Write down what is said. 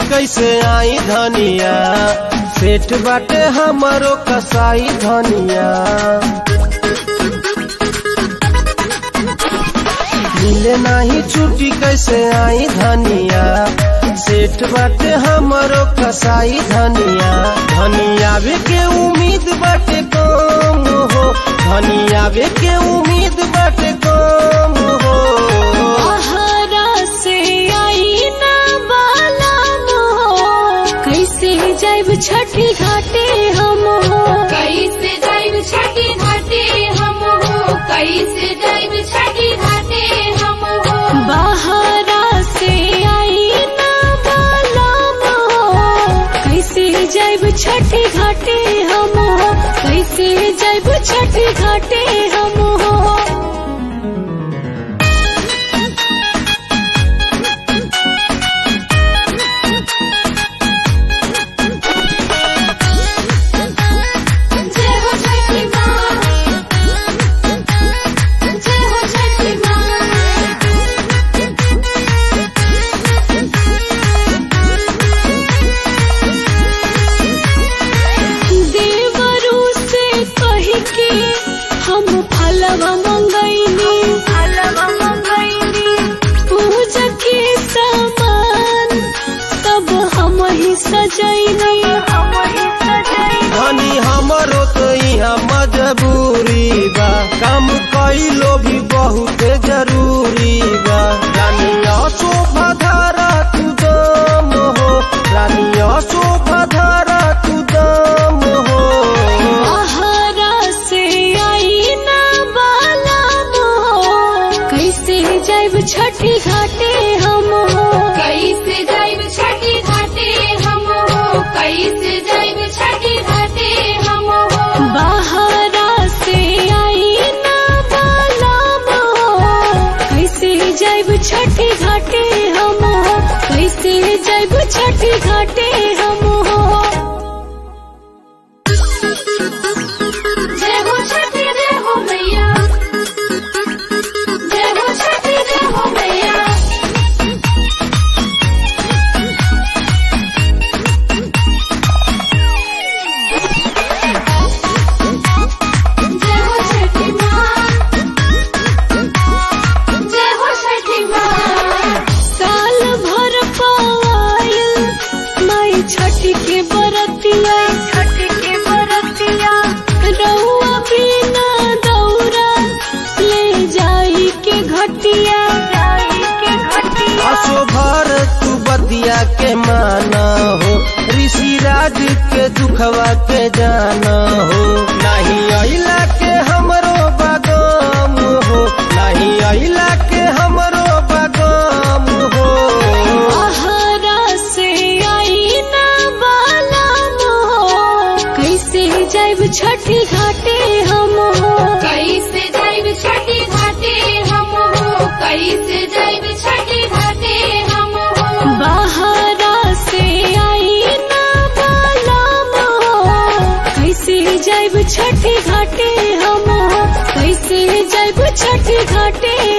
कैसे आई धनिया सेठ बाटे हमरो कसाई धनिया मिले नाही छुट्टी कैसे आई धनिया सेठ बाटे हमरो कसाई धनिया धनिया वे के उम्मीद बाटे कम हो धनिया वे के उम्मीद बाटे कम हो आहारा से आई ना बाला मोह कैसे जाइब छठी घाटे हम हो कैसे जाइब छठी घाटे हम हो कैसे जाइब छठी घाटे हम हो बाहरा से आई ना बाला मोह कैसे जाइब छठी घाटे हम हो कैसे जाइब छठी घाटे हम हो जय हो छठी माँ जय हो छठी देवरू से कह के हम फलवा मंगैनी फलवा मंगैनी पूजा के सामान सब हम ही सजैनी हम ही सजैनी धनी हमरो तो यहाँ मजबूरी बा काम कैलो भी बहुत जरूरी बा रानिया शोभा धारा तू दम हो रानिया शोभा धारा तू दम हो आहारा से आई ना बाला मोह कैसे जाइब छठी घाटे हम हो कैसे जाइब छठी घाटे हम हो कैसे जाइब छठी घाटे हम हो बाहरा से आई ना बाला मोह कैसे जाइब छठी घाटे हम हो कैसे जाइब छठी घाटे हम हो जय हो छठी जय हो मैया जय हो छठी जय हो मैया जय हो छठी माँ जय हो छठी माँ साल भर पायल माई छठी के बरतिया छठी के बरतिया रउआ बिना दौरा ले जाई के घटिया जाई के घटिया असो भर तू बतिया के माना हो ऋषि राज के दुखवा के जाना हो नहीं अइला के हमरो बागाम हो नहीं अइला के हमरो बागाम हो आहारा से आई ना बाला मोह कैसे जाइब छठी घाटे हम हो कैसे जाइब छठी घाटे हम हो कैसे जाइब छठी घाटे हम हो बाहरा से आई ना बाला मोह कैसे जाइब छठी घाटे हम हो कैसे जाइब छठी घाटे